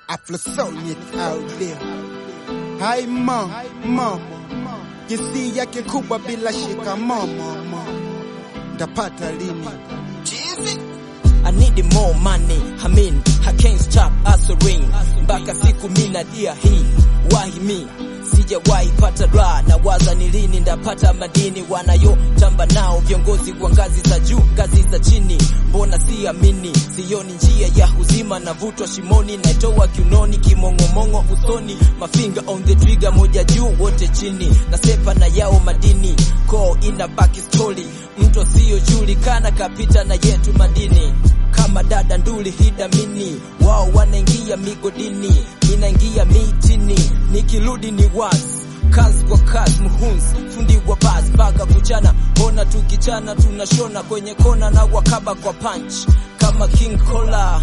Afrosonic out there. Hai ma, ma. Kisi yake kubwa bila shikamo mama. Ndapata lini? I need more money, I mean, I can't stop hustling mpaka siku mina dia hii wahi mi sijawahi pata raha na waza ni lini ndapata madini wanayotamba nao viongozi wa ngazi za juu ngazi za chini mbona siamini sioni njia ya uzima navutwa shimoni naitoa kiunoni kimong'omong'o usoni mafinga on the trigger moja juu wote chini nasepa na yao madini ko ina baki story mtu asiyojulikana kapita na yetu madini kama dada nduli hidamini wao wanaingia migodini ninaingia mitini nikirudi ni wazi kazi kwa kazi muhunzi fundi wa basi mpaka kuchana ona tukichana tunashona kwenye kona na wakaba kwa punch kama king cola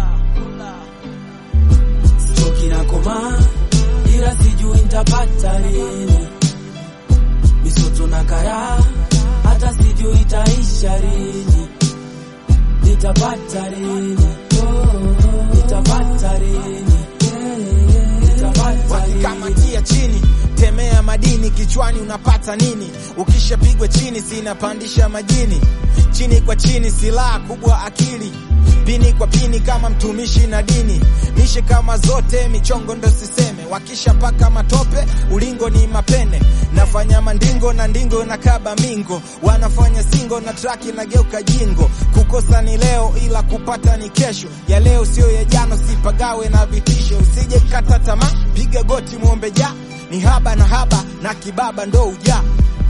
Choki na koma ila sijui nitapata lini, misoto na kara hata sijui itaisha lini, nitapata lini, nitapata lini, nitapata lini. wakikamatia chini temea madini kichwani unapata nini ukishapigwa chini sinapandisha majini chini kwa chini silaha kubwa akili pini kwa pini kama mtumishi na dini mishe kama zote michongo ndo siseme wakishapaka matope ulingo ni mapene nafanya mandingo na ndingo na kaba mingo wanafanya singo na traki na geuka jingo kukosa ni leo ila kupata ni kesho ya leo sio ya jana sipagawe na vitisho usije kata tamaa piga goti muombe ja ni haba na haba na kibaba ndo uja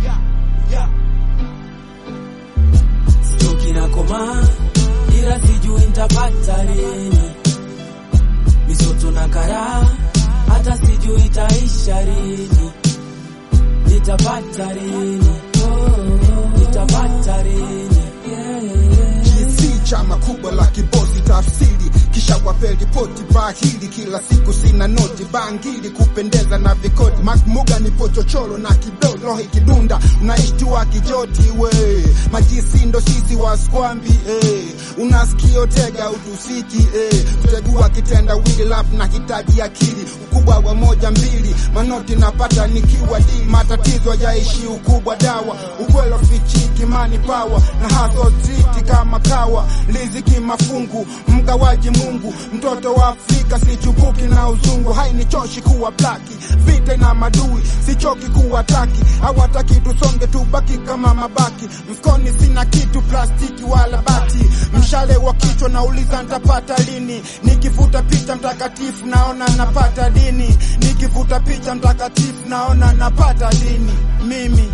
Choki na koma ila sijui nitapata lini, misoto na kara hata sijui itaisha lini, nitapata lini, nitapata lini. GC chama kubwa la kibosi tafsiri kisha wape ripoti bahili kila siku sina noti bangili kupendeza na vikoti makmuga nipo chochoro na kidolo ikidunda unaishtua kijoti we majisi ndo sisi waskwambi eh. unasikio tega utusiki eh. kutegua kitenda wili lap na hitaji akili ukubwa wa moja mbili manoti napata nikiwa dili matatizo yaishi ukubwa dawa ukwelo fichiki mani pawa na haso ziti kama kawa liziki mafungu mgawaji mungu mtoto wa afrika sichukuki na uzungu hainichoshi kuwa blaki vita na madui sichoki kuwa taki hawataki tusonge tubaki kama mabaki mfukoni sina kitu plastiki wala bati mshale wa kichwa nauliza ntapata lini nikivuta picha mtakatifu naona napata dini nikivuta picha mtakatifu naona napata dini mimi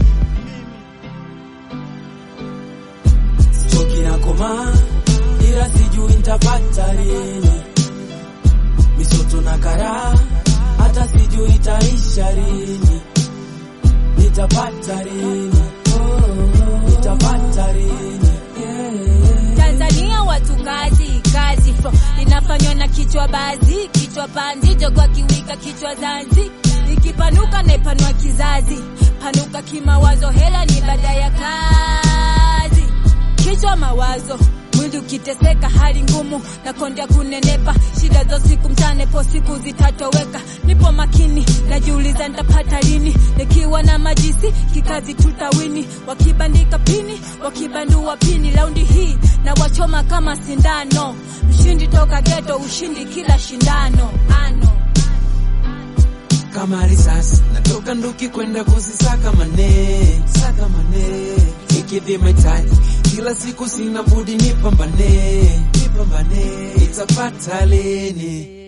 Choki na koma ila sijui nitapata lini, misoto na kara hata sijui itaisha lini, nitapata lini, nitapata lini. Tanzania watu kazi kazi fro inafanywa na kichwa bazi kichwa panzi jogwa kiwika kichwa zanzi ikipanuka naipanua kizazi panuka kimawazo hela ni baada ya kazi kichwa mawazo mwili ukiteseka hali ngumu na kondia kunenepa shida za siku mchane po siku zitatoweka nipo makini najiuliza nitapata lini nikiwa na majisi kikazi tutawini wakibandika pini wakibandua pini laundi hii na wachoma kama sindano mshindi toka geto ushindi kila shindano ano kama risasi natoka nduki kwenda kuzisaka mane saka mane ikidhi mahitaji kila siku sina budi nipambane nipambane itapata lini